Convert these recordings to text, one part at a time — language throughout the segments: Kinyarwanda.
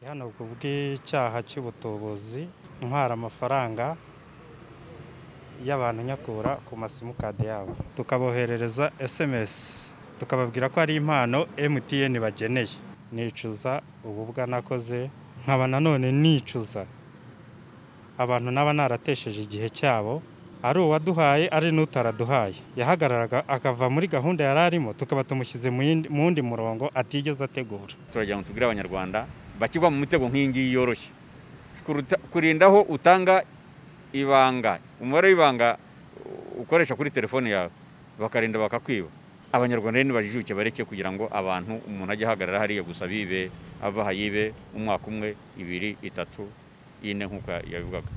Hano ku bw'icyaha cy'ubutubuzi ntwara amafaranga y'abantu nyakura ku masimukadi yabo tukaboherereza SMS tukababwira ko ari impano MTN bageneye nicuza ububwa nakoze nkaba nanone nicuza abantu naba naratesheje igihe cyabo ari uwaduhaye ari n'utaraduhaye yahagararaga akava muri gahunda yari arimo tukaba tumushyize mu yindi- mu wundi murongo atigeze ategura turagira ngo tubwire abanyarwanda bakigwa mu mitego nk'iyi ngiyi yoroshye Kuruta- kurinda aho utanga ibanga umubare w'ibanga ukoresha kuri telefone yawe bakarinda bakakwiba abanyarwanda rero nibajijuke bareke kugira ngo abantu umuntu ajye ahagarara hariya gusa bibe ava aha yibe umwaka umwe ibiri itatu ine nk'uko yabivugaga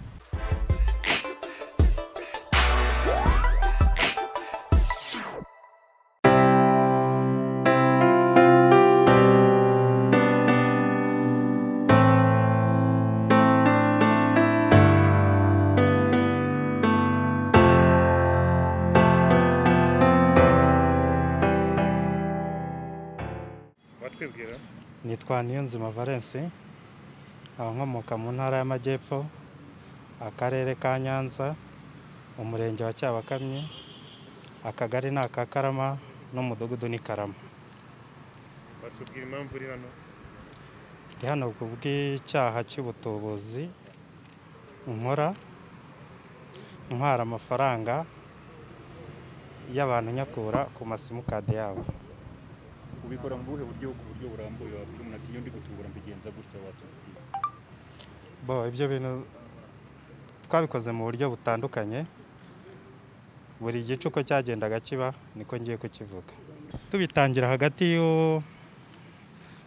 batwibwira nitwa Niyonzima Valence nkaba nkomoka mu ntara y'Amajyepfo akarere ka Nyanza umurenge wa Cyabakamyi akagari ni aka Karama n'umudugudu ni Karama batubwira impamvu uri hano ndi hano ku bw'icyaha cy'ubutubuzi nkora ntwara amafaranga y'abantu nyakura ku masimukadi yabo ubikora mu buhe buryo ku buryo burambuye wabwira umuntu ati iyo ndi gutubura mbigenza gutya watubwira bo ibyo bintu twabikoze mu buryo butandukanye buri gice uko cyagendaga kiba niko ngiye kukivuga tubitangira hagati y'u-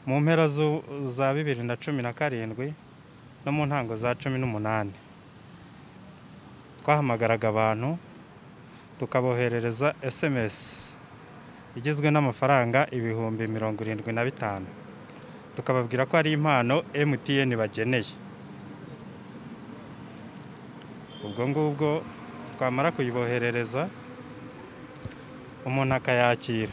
mu mpera zu- za bibiri na cumi na karindwi no mu ntango za cumi n'umunani twahamagaraga abantu tukaboherereza SMS igizwe n'amafaranga ibihumbi mirongo irindwi na bitanu tukababwira ko ari impano MTN bageneye ubwo ngubwo twamara kuyiboherereza umuntu akayakira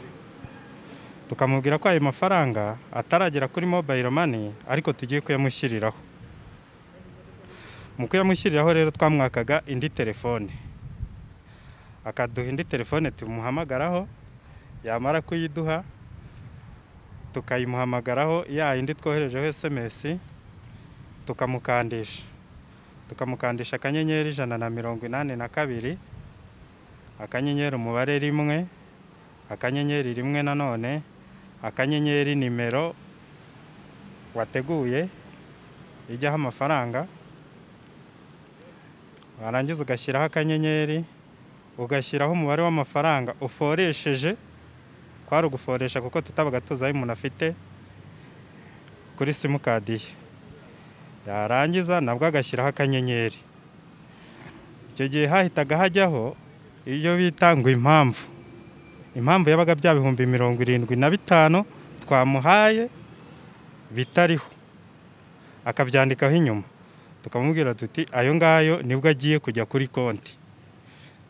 tukamubwira ko ayo mafaranga ataragera kuri mobile money ariko tugiye kuyamushyiriraho mu kuyamushyiriraho rero twamwakaga indi telefone akaduha indi telefone tumuhamagaraho yamara kuyiduha tukayimuhamagaraho ya yindi twoherejeho sms tukamukandisha tukamukandisha akanyenyeri ijana na mirongo inani na kabiri akanyenyeri umubare rimwe akanyenyeri rimwe nanone akanyenyeri nimero wateguye ijyaho amafaranga warangiza ugashyiraho akanyenyeri ugashyiraho umubare w'amafaranga uforesheje kwari uguforesha kuko tutabaga tuzi ayo umuntu afite kuri simukadi ye yarangiza nabwo agashyiraho akanyenyeri icyo gihe hahitaga hajyaho iyo bita ngo impamvu impamvu yabaga bya bihumbi mirongo irindwi na bitanu twamuhaye bitariho akabyandikaho inyuma tukamubwira tuti ayo ngayo nibwo agiye kujya kuri konti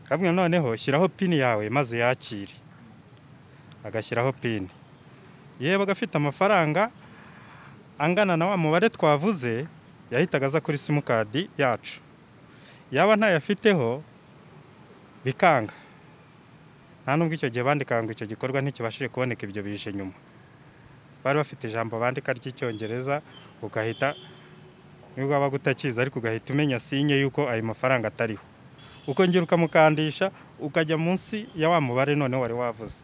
kabwe noneho shyiraho pini yawe maze yakire agashyiraho pini yeba agafite amafaranga angana na wa mubare twavuze yahitaga aza kuri simukadi yacu yaba ntayafiteho bikanga nta nubwo icyo gihe bandikaga ngo icyo gikorwa ntikibashije kuboneka ibyo bije nyuma bari bafite ijambo bandika ry'icyongereza ugahita nubwo waba utakizi ariko ugahita umenya sinye y'uko ayo mafaranga atariho uko ngira ukamukandisha ukajya munsi ya wa mubare noneho wari wavuze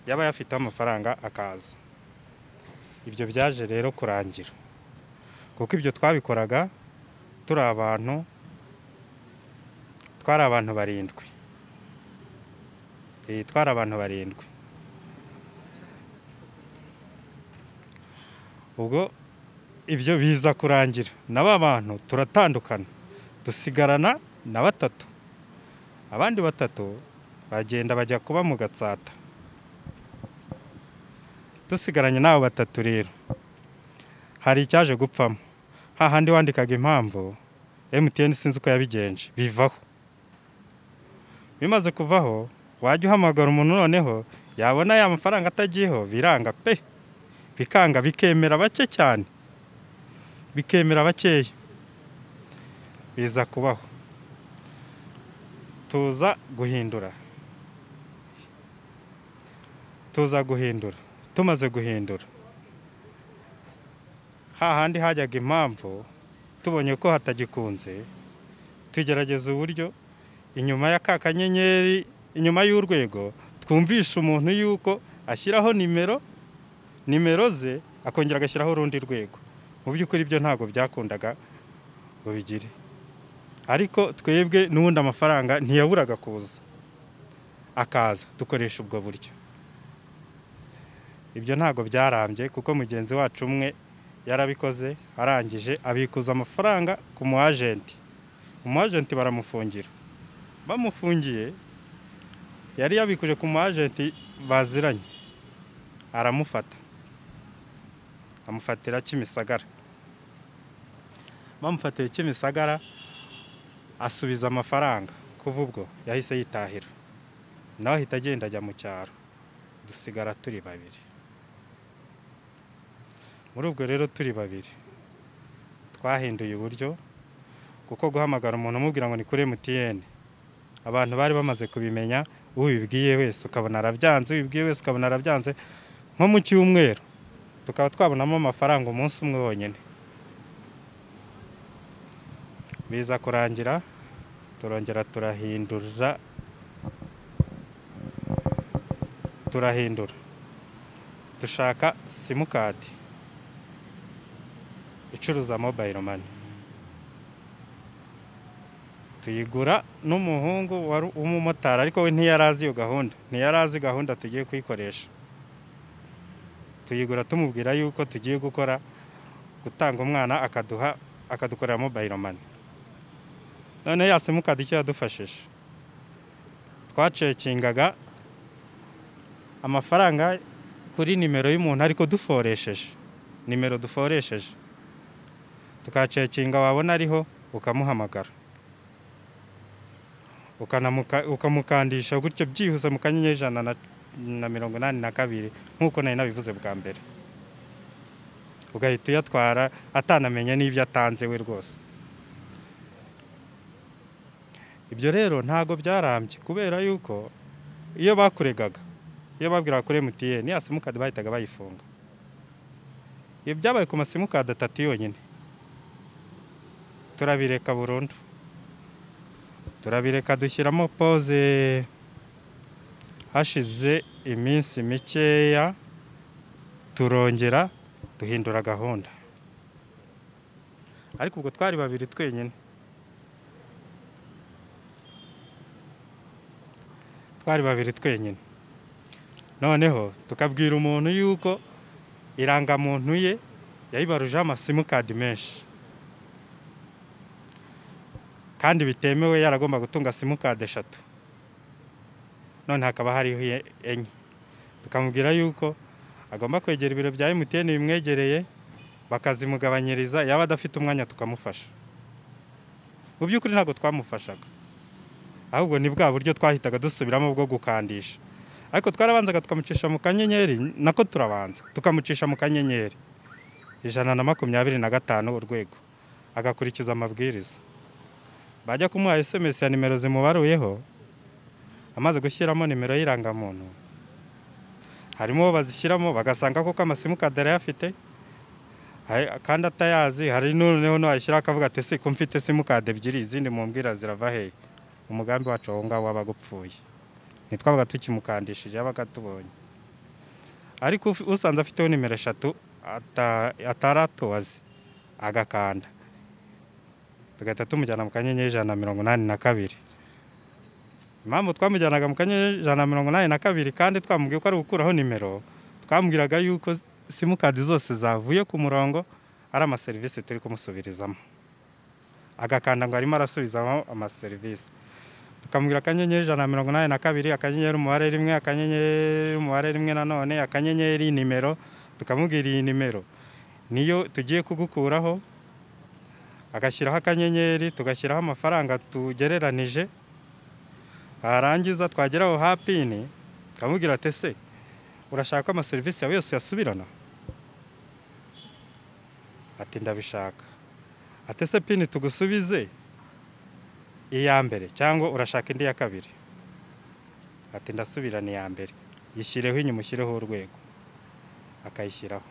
yaba yafiteho amafaranga akaza ibyo byaje rero kurangira kuko ibyo twabikoraga turi abantu twari abantu barindwi Eh, twari abantu barindwi ubwo ibyo biza kurangira n'aba bantu turatandukana dusigarana na batatu abandi batatu bagenda bajya kuba mu gatsata dusigaranye n'abo batatu rero hari icyaje gupfamo hahandi wandikaga impamvu MTN sinzi uko yabigenje bivaho bimaze kuvaho wajya uhamagara umuntu noneho yabona ya mafaranga atagiyeho biranga pe bikanga bikemera bake cyane bikemera bakeya biza kubaho tuza guhindura tuza guhindura tumaze guhindura hahandi hajyaga impamvu tubonye ko hatagikunze tugerageza uburyo inyuma ya ka kanyenyeri inyuma y'urwego twumvisha umuntu yuko ashyiraho nimero nimero ze akongera agashyiraho urundi rwego mu by'ukuri ibyo ntabwo byakundaga ngo bigire ariko twebwe n'ubundi amafaranga ntiyaburaga kuza akaza dukoresha ubwo buryo ibyo ntabwo byarambye kuko mugenzi wacu umwe yarabikoze arangije abikuza amafaranga ku mu ajenti umu ajenti baramufungira bamufungiye yari yabikuje ku mu ajenti baziranye aramufata amufatira kimisagara bamufatiye kimisagara asubiza amafaranga kuva ubwo yahise yitahira nawe ahita agenda ajya mu cyaro dusigara turi babiri muri ubwo rero turi babiri twahinduye uburyo kuko guhamagara umuntu umubwira ngo ni kuri MTN abantu bari bamaze kubimenya ubibwiye wese ukabona arabyanze ubibwiye wese ukabona arabyanze nko mu cyumweru tukaba twabonamo amafaranga umunsi umwe wonyine biza kurangira turongera turahindura turahindura dushaka simukadi icuruza mobayiro mani tuyigura n'umuhungu wari umumotari ariko we ntiyari azi iyo gahunda ntiyari azi gahunda tugiye kuyikoresha tuyigura tumubwira yuko tugiye gukora gutanga umwana akaduha akadukorera mobayiro mani noneho ya simukadi icyo yadufashije twacekingaga amafaranga kuri nimero y'umuntu ariko duforesheje nimero duforesheje tukacekinga wabona ariho ukamuhamagara ukanamuka- ukamukandisha gutyo byihuse mu kanyenyeri ijana na- na mirongo inani na kabiri nk'uko nari nabivuze bwa mbere ugahita uyatwara atanamenya n'ibyo atanze we rwose ibyo rero ntago byarambye kubera yuko iyo bakuregaga iyo babwiraga kuri MTN ya simukadi bahitaga bayifunga iyo byabaye ku masimukadi atatu yonyine turabireka burundu turabireka dushyiramo pose hashize iminsi mikeya turongera duhindura gahunda ariko ubwo twari babiri twenyine twari babiri twenyine noneho tukabwira umuntu yuko irangamuntu ye yayibarujeho amasimukadi menshi kandi bitemewe yaragomba gutunga simukadi eshatu none hakaba hariho iye- enye tukamubwira yuko agomba kwegera ibiro bya emutiyeni bimwegereye bakazimugabanyiriza yaba adafite umwanya tukamufasha mu by'ukuri ntabwo twamufashaga ahubwo ni bwa buryo twahitaga dusubiramo bwo gukandisha ariko twarabanzaga tukamucisha mu kanyenyeri nako turabanza tukamucisha mu kanyenyeri ijana na makumyabiri na gatanu urwego agakurikiza amabwiriza bajya kumuha SMS ya nimero zimubaruyeho amaze gushyiramo nimero y'irangamuntu harimo uwo bazishyiramo bagasanga koko amasimukadi arayafite hari- kandi atayazi hari noneho nayashyiraho akavuga ati si ko mfite simukadi ebyiri izindi mumbwira zirava hehe umugambi wacu aho ngaho wabaga upfuye ntitwabaga tukimukandishije yabaga atubonye ariko uf- usanze afiteho nimero eshatu ata- atari atuzi agakanda tugahita tumujyana mu kanyenyeri ijana na mirongo inani na kabiri impamvu twamujyanaga mu kanyenyeri ijana na mirongo inani na kabiri kandi twamubwiye ko ari gukuraho nimero twamubwiraga yuko simukadi zose zavuye ku murongo ari amaserivisi turi kumusubirizamo agakanda ngo arimo arasubizamo amaserivisi tukamubwira akanyenyeri ijana na mirongo inani na kabiri akanyenyeri umubare rimwe akanyenyeri umubare rimwe nanone akanyenyeri nimero tukamubwira iyi nimero niyo tugiye kugukuraho agashyiraho akanyenyeri tugashyiraho amafaranga tugereranije warangiza twagera aho hapini akamubwira ati se urashaka ko amaserivisi yawe yose yasubirana ati ndabishaka ati ese pini tugusubize iya mbere cyangwa urashaka indi ya kabiri ati ndasubirana iya mbere yishyireho inyuma ushyireho urwego akayishyiraho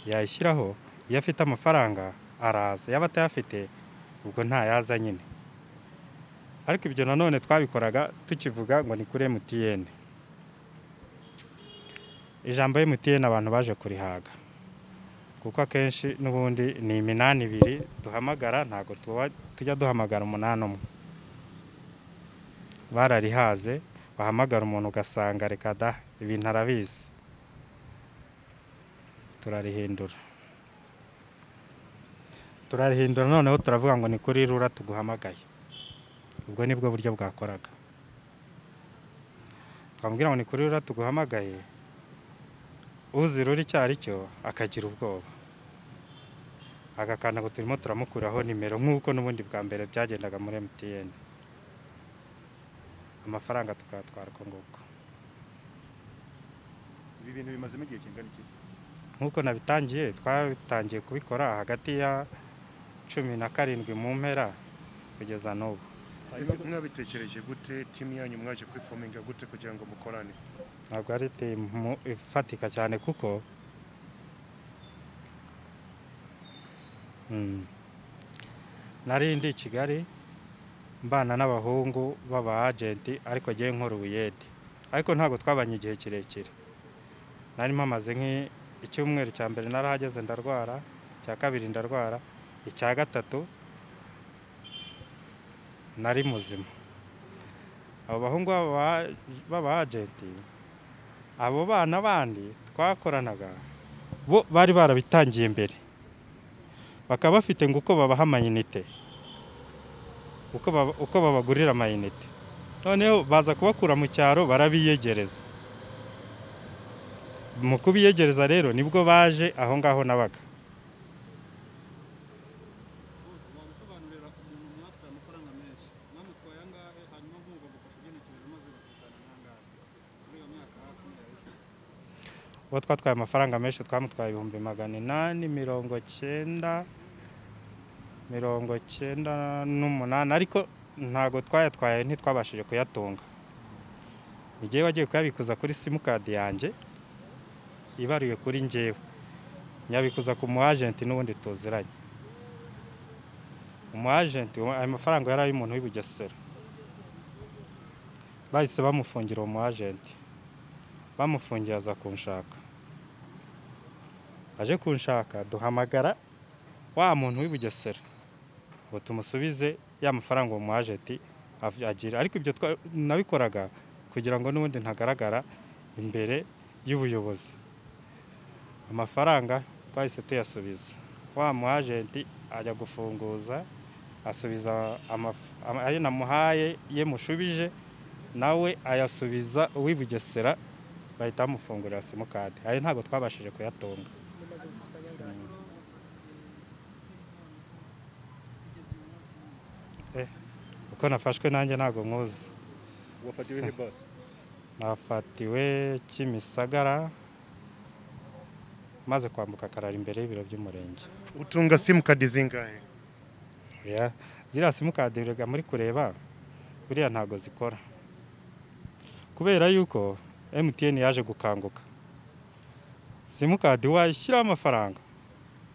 yayishyiraho iyo afite amafaranga araza yaba atayafite ubwo ntayaza nyine ariko ibyo nanone twabikoraga tukivuga ngo ni kuri MTN ijambo MTN abantu baje kurihaga kuko akenshi n'ubundi ni iminani ibiri duhamagara ntabwo tuba- tujya duhamagara umunani umwe bararihaze wahamagara umuntu ugasanga reka da ibintu arabizi turarihindura turarihindura noneho turavuga ngo ni kuri rura tuguhamagaye ubwo ni bwo buryo bwakoraga twamubwira ngo ni kuri rura tuguhamagaye uzi rura icyo ari cyo akagira ubwoba agakanda ngo turimo turamukuraho nimero nk'uko n'ubundi bwa mbere byagendaga muri MTN amafaranga tukayatwara uko nguko Ibi bintu bimazemo igihe kingana iki? nk'uko nabitangiye twatangiye kubikora hagati ya cumi na karindwi mu mpera kugeza n'ubu Ese mwabitekereje gute timu yanyu mwaje kwifominga gute kugira ngo mukorane ntabwo ari timu ifatika cyane kuko Mm. nari ndi i kigali mbana n'abahungu b'aba agenti ariko ngewe nkora ubuyede ariko ntabwo twabanye igihe kirekire nari mpamaze nk'i- icyumweru cya mbere narahageze ndarwara icya kabiri ndarwara icya gatatu nari muzima abo bahungu b'aba- b'aba agenti abo bana bandi twakoranaga bo bari barabitangiye mbere bakaba bafite ngo uko babaha amayinite uko baba- uko babagurira amayinite noneho baza kubakura mu cyaro barabiyegereza mu kubiyegereza rero nibwo baje aho ngaho nabaga bose wabisobanurira umuntu mwatwaye amafaranga menshi mwamutwaye angahe hanyuma mugagufasha ugenekereje maze bakuzana n'angahe muri iyo myaka hafi yawe uwo twatwaye amafaranga menshi twamutwaye ibihumbi magana inani mirongo cyenda mirongo cyenda n'umunani ariko ntabwo twayatwaye ntitwabashije kuyatunga igihe wagiye kuyabikuza kuri simukadi yanjye ibaruye kuri ngewe nyabikuza ku mu agenti n'ubundi tuziranye umu agenti ayo mafaranga yari ay'umuntu w'i Bugesera bahise bamufungira uwo mu agenti bamufungiye aza kunshaka aje kunshaka duhamagara wa muntu w'i Bugesera ngo tumusubize ya mafaranga uwo mu agenti af- agira ariko ibyo twa- nabikoraga kugira ngo n'ubundi ntagaragara imbere y'ubuyobozi amafaranga twahise tuyasubiza wa mu agenti ajya gufunguza asubiza amaf- ama- ayo namuhaye ye mushubije nawe ayasubiza uw'i Bugesera bahita bamufungurira simukadi ayo ntabwo twabashije kuyatunga mumaze gukusanya angahe kuko nafashwe nanjye ntabwo nkuzi wafatiwe he basi nafatiwe kimisagara maze kwambuka akarara imbere y'ibiro by'umurenge utunga simukadi zingahe Ya, ziriya simukadi rega muri kureba buriya ntabwo zikora kubera yuko MTN yaje gukanguka simukadi washyiraho amafaranga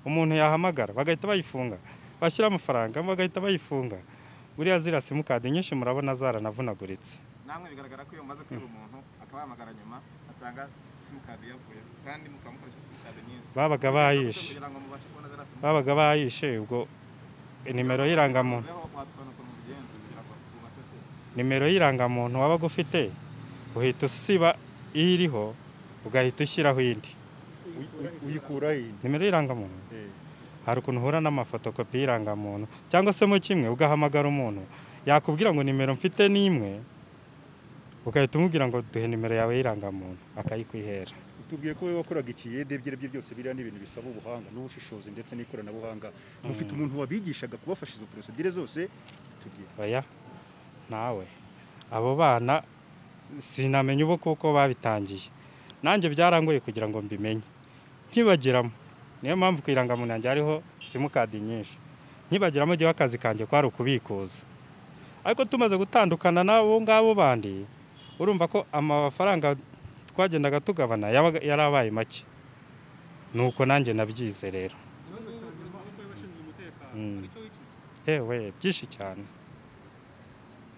umuntu yahamagara bagahita bayifunga bashyiraho amafaranga bagahita bayifunga buriya ziriya simukadi nyinshi murabona zaranavunaguritse namwe bigaragara ko iyo mumaze kwiba umuntu akaba yahamagara nyuma asanga simukadi yavuye kandi mukaba mukoresha simukadi nyinshi babaga bayishe kugira ngo mubashe kubona ziriya simukadi babaga bayishe ubwo nimero y'irangamuntu rero wadusobanura ukuntu mubigenza kugira ngo tubashe ku nimero y'irangamuntu wabaga ufite uhita usiba iriho ugahita ushyiraho indi uyikura he nimero y'irangamuntu Eh, hari ukuntu uhura n'amafotokopi y'irangamuntu cyangwa se mu kimwe ugahamagara umuntu yakubwira ngo nimero mfite ni imwe ugahita umubwira ngo duhe nimero yawe y'irangamuntu akayikwihera utubwiye ko wowe wakoraga ikiyede ibyo ari byo byose biriya ni ibintu bisaba ubuhanga n'ubushishozi ndetse n'ikoranabuhanga mufite umuntu wabigishaga kubafasha izo porosedire zose tubwiye baya nawe abo bana sinamenya ubu kuko babitangiye nanjye byarangoye kugira ngo mbimenye nkibagiramo niyo mpamvu ku irangamuntu yanjye hariho simukadi nyinshi nkibagira mu gihe akazi kanjye kwari ukubikuza ariko tumaze gutandukana n'abo ngabo bandi urumva ko amafaranga twagendaga tugabana yabaga- yari abaye make nuko nanjye nabyize rero ikibazo cya nyuma uko y'abashinzwe umutekano Mm. hari icyo wicuza yewe byinshi cyane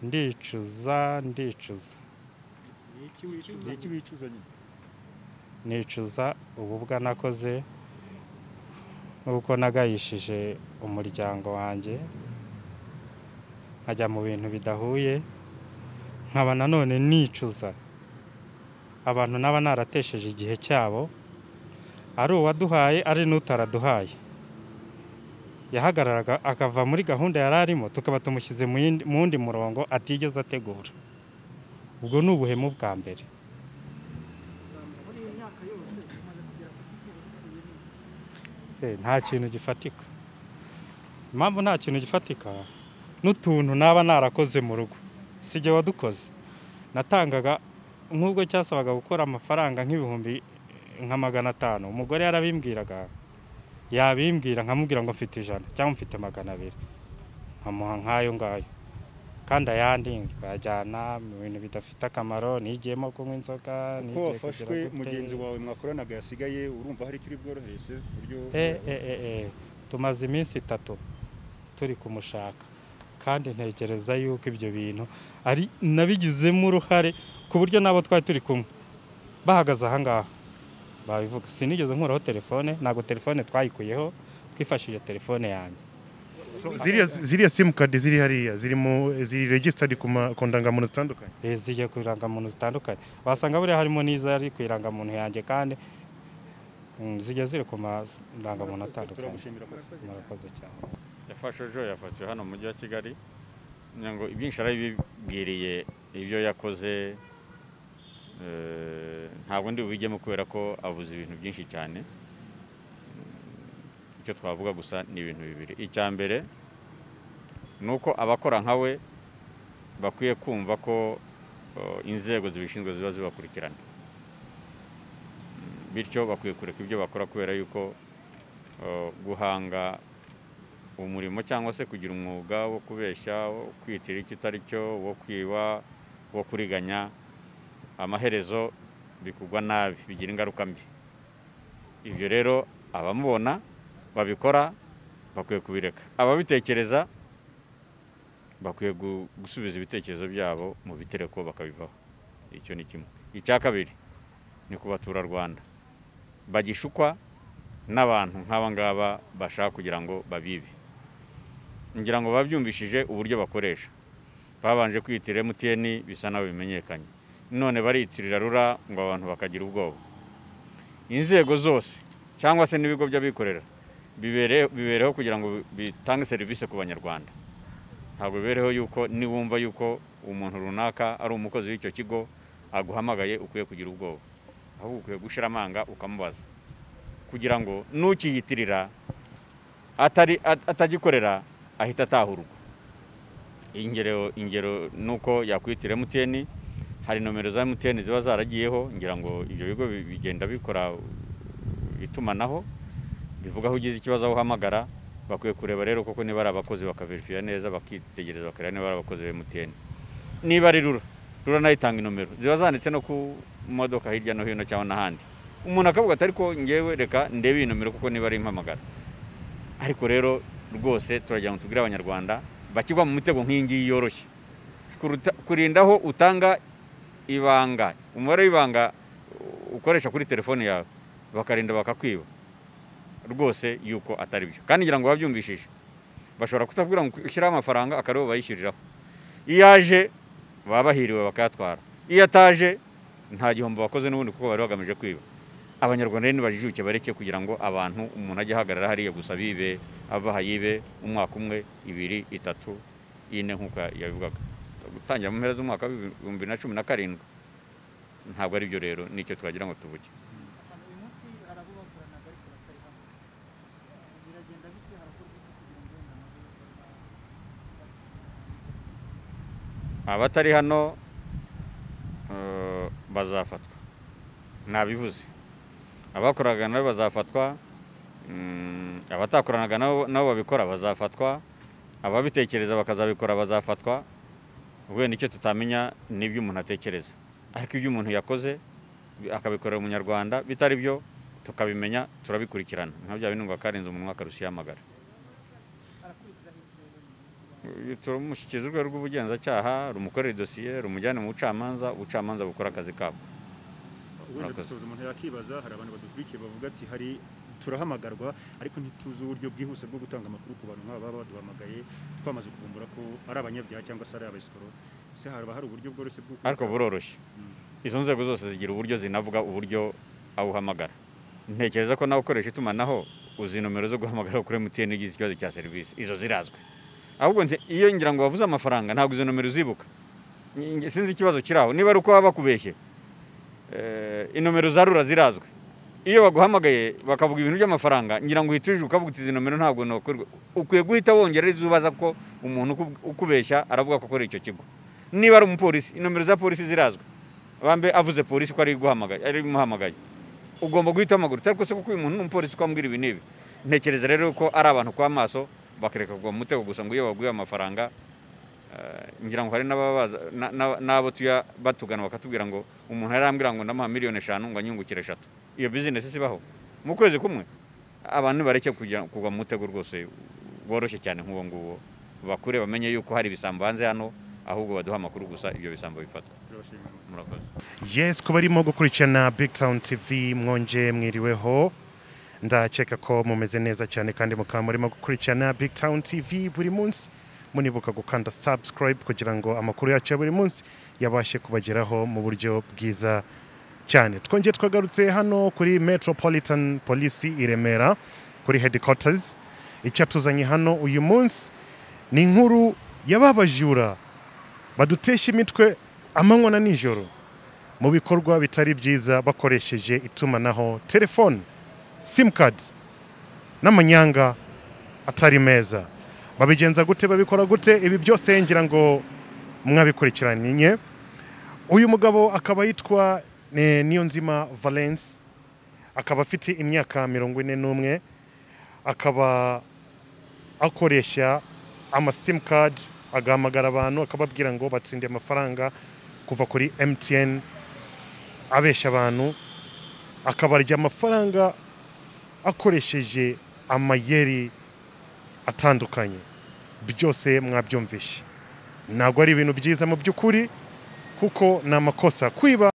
ndicuza ndicuza Niki wicuza? Niki wicuza nyine? nicuza ububwa nakoze n'uko nagayishije umuryango wanjye nkajya mu bintu bidahuye nkaba nanone nicuza abantu naba naratesheje igihe cyabo ari uwaduhaye ari n'utaraduhaye yahagararaga akava muri gahunda yari arimo tukaba tumushyize mu yindi- mu wundi murongo atigeze ategura ubwo ni ubuhemu bwa mbere muri iyo myaka yose umaze kugera ku kigero gikwiye neza Eh, nta kintu gifatika impamvu nta kintu gifatika n'utuntu naba narakoze mu rugo si jye wadukoze natangaga nk'ubwo cyasabaga gukora amafaranga nk'ibihumbi nka magana atanu umugore yarabimbwiraga yabimbwira nkamubwira ngo mfite ijana cyangwa mfite magana abiri nkamuha nk'ayo ngayo kandi ayandi nkajyana mu bintu bidafite akamaro nigiyemo kunywa inzoga Ko nigiye kugira wafashwe gute. mugenzi wawe mwakoranaga yasigaye urumva hari icyo uri bworohereze ku buryo Eh, eh, eh, eh. tumaze iminsi itatu turi kumushaka kandi ntekereza yuko ibyo bintu ari nabigizemo uruhare ku buryo n'abo twari turi kumwe bahagaze aha ngaha babivuga sinigeze nkuraho telefone ntabwo telefone twayikuyeho twifashishije telefone yanjye So, ziriya ziriya simukadi ziri hariya ziri mu ziri regisitadi ku ma- ku ndangamuntu zitandukanye Eh, zigiye ku irangamuntu zitandukanye wasanga buriya harimo n'izari ku irangamuntu yanjye kandi mm, zigiye ziri ku marangamuntu atandukanye turagushimira ko murakoze cyane yafashe ejo yafatiwe hano mu mujyi wa kigali ngira ngo ibyinshi arabibwiriye ibyo yakoze eh, ntabwo ndi bubijyemo kubera ko avuze ibintu byinshi cyane Mm, icyo twavuga gusa ni ibintu bibiri icya mbere ni uko abakora nka we bakwiye kumva ko eh, inzego zibishinzwe ziba zibakurikirana Mm, bityo bakwiye kureka ibyo bakora kubera yuko eh, guhanga umurimo cyangwa se kugira umwuga wo kubeshya wo kwitira icyo utari cyo wo kwiba wo kuriganya amaherezo bikugwa nabi bigira ingaruka mbi ibyo rero abamubona babikora bakwiye kubireka ababitekereza bakwiye gu- gusubiza ibitekerezo byabo mu bitereko bakabivaho icyo ni kimwe icya kabiri ni ku baturarwanda bagishukwa n'abantu nk'aba ngaba bashaka kugira ngo babibe ngira ngo babyumvishije uburyo bakoresha babanje kwiyitirira emutiyeni bisa nawe bimenyekanye none bariyitirira rura ngo abantu bakagira ubwoba inzego zose cyangwa se n'ibigo by'abikorera bibere- bibereho kugira ngo bitange serivisi ku banyarwanda ntabwo bibereho yuko niwumva yuko umuntu runaka ari umukozi w'icyo kigo aguhamagaye ukwiye kugira ubwoba ahubwo ukwiye gushyira amanga ukamubaza kugira ngo n'ukiyitirira atari at- atagikorera ahita atahurwa ingero ingero nuko yakwitira emutiyeni hari nomero za emutiyeni ziba zaragiyeho ngira ngo ibyo bigo bi- bigenda bikora itumanaho bivuga aho ugize ikibazo aho uhamagara bakwiye kureba rero koko niba ari abakozi bakaverifiya neza bakitegereza bakareba niba ari abakozi ba emutiyeni niba ari rura rura nayo itanga inomero ziba zanditse no ku modoka hirya no hino cyangwa n'ahandi umuntu akavuga atari ko ngewe reka ndebe iyi nomero kuko niba ari impamagara ariko rero rwose turagira ngo tubwire abanyarwanda bakigwa mu mitego nk'iyi ngiyi yoroshye Kuruta- kurinda aho utanga ibanga umubare w'ibanga uh, ukoresha kuri telefone yawe bakarinda bakakwiba rwose yuko atari byo kandi ngira ngo babyumvishije bashobora kutakubwira ngo ushyiraho amafaranga akaribo bayishyuriraho iyo aje baba bahiriwe bakayatwara iyo ataje nta gihombo bakoze n'ubundi kuko bari bagamije kwiba abanyarwanda rero nibajijuke bareke kugira ngo abantu umuntu ajye ahagarara hariya gusa bibe ava aha yibe umwaka umwe ibiri itatu ine nk'uko yabivugaga gutangira mu mpera z'umwaka w'ibihumbi bibiri na cumi na karindwi ntabwo ari byo rero nicyo twagira ngo tuvuge ahantu uyu munsi hari abo bakoranaga ariko batari hamwe biragenda bite harakorwa iki kugira ngo wenda nabo abatari hano eh, bazafatwa nabivuze abakoraga nabo bazafatwa mm, abatakoranaga nabo nabo babikora bazafatwa ababitekereza bakazabikora bazafatwa wenda icyo tutamenya ni ibyo umuntu atekereza ariko ibyo umuntu yakoze bi- akabikorera umunyarwanda bitari byo tukabimenya turabikurikirana nka bya bindi ngo akarenze umunwa akarushiyamagara turamushyikiza urwego rw'ubugenzacyaha rumukorera idosiye rumujyane mu bucamanza ubucamanza bukora akazi kabwo wenda Murakoze. gusoza umuntu yakibaza hari abantu badukurikiye bavuga ati hari turahamagarwa ariko ntituzi uburyo bwihuse bwo gutanga amakuru ku bantu nk'aba baba baduhamagaye twamaze kuvumbura ko ari abanyabyaha cyangwa se ari abasikoro se haba hari uburyo bworoshye bwo ariko buroroshye izo nzego zose zigira uburyo zinavuga uburyo awuhamagara ntekereza ko nawe ukoresha itumanaho uzi nomero zo guhamagara kuri MTN ugize ikibazo cya serivisi izo zirazwi ahubwo nte- iyo ngira ngo wavuze amafaranga ntabwo izo nomero uzibuka Nge- nge- sinzi ikibazo kiri aho niba ari uko baba bakubeshye eh, inomero za rura zirazwi iyo baguhamagaye bakavuga ibintu by'amafaranga ngira ngo uhite uje ukavuga uti izi nomero ntabwo nokorwa ukwiye guhita wongera izo ubaza ko umuntu uku- ukubeshya aravuga ko akora icyo kigo niba ari umupolisi inomero za polisi zirazwi bambe avuze polisi ko ari guhamagaye ari imuhamagaye ugomba guhita amaguru utari kose kuko uyu muntu ni umupolisi uko amubwira ibi n'ibi ntekereza rero ko ari abantu kwa maso bakareka kugwa mu mutego gusa ngo iyo baguye amafaranga eh, ngira ngo hari n'ababa baza- na- na- n'abo tuya batugana bakatubwira ngo umuntu yarambwira ngo ndamuha miliyoni eshanu ngo anyungukire eshatu iyo bizinesi sibaho mu kwezi kumwe abantu bareke kujya- kugwa mu mutego rwose woroshye cyane nk'uwo nguwo bakure bamenye yuko hari ibisambo hanze hano ahubwo baduha amakuru gusa ibyo bisambo bifatwa murakoze yes kuba arimo gukurikirana big town tv mwonje mwiriweho ndakeka ko mumeze neza cyane kandi mukaba murimo gukurikirana big town tv buri munsi munibuka gukanda subscribe kugira ngo amakuru yacu ya buri munsi yabashe kubageraho mu buryo bwiza cyane twongeye twagarutse hano kuri metropolitan polisi i remera kuri headquarters icyatuzanye hano uyu munsi ni inkuru y'ababajura badutesha imitwe amanywa na nijoro mu bikorwa bitari byiza bakoresheje itumanaho telefone simukadi n'amanyanga atari meza babigenza gute babikora gute ibi byose ngira ngo mwabikurikiranye uyu mugabo akaba yitwa eh, niyonzima valence akaba afite imyaka mirongo ine n'umwe akaba akoresha amasimukadi agahamagara abantu akababwira ngo batsinde amafaranga kuva kuri mtn abeshya abantu akabarya amafaranga akoresheje amayeri atandukanye byose mwabyumvishe ntabwo ari ibintu byiza mu by'ukuri kuko ni amakosa kwiba